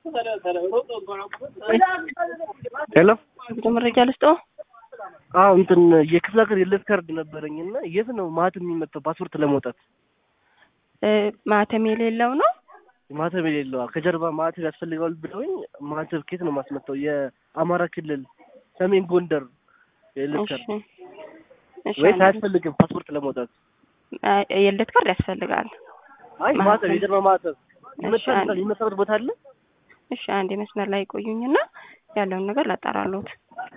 ሄሎ ብዙ መረጃ ልስጠው። አዎ እንትን የክፍለ ሀገር የለት ካርድ ነበረኝ እና የት ነው ማህተም የሚመታው ፓስፖርት ለመውጣት? እ ማህተም የሌለው ነው። ማህተም የሌለው ከጀርባ ማህተም ያስፈልገዋል ብለውኝ ማህተም ኬት ነው ማስመታው? የአማራ ክልል ሰሜን ጎንደር የለት እሺ ካርድ እሺ፣ ወይስ አንዴ- አያስፈልግም ፓስፖርት ለመውጣት? አይ፣ የልደት ካርድ ያስፈልጋል። አይ ማህተም። ማህተም የጀርባ ማህተም እሺ፣ ይመታል አንዴ- የሚመታበት ቦታ አለ? እሺ አንድ መስመር ላይ ቆዩኝና ያለውን ነገር ላጣራሉት።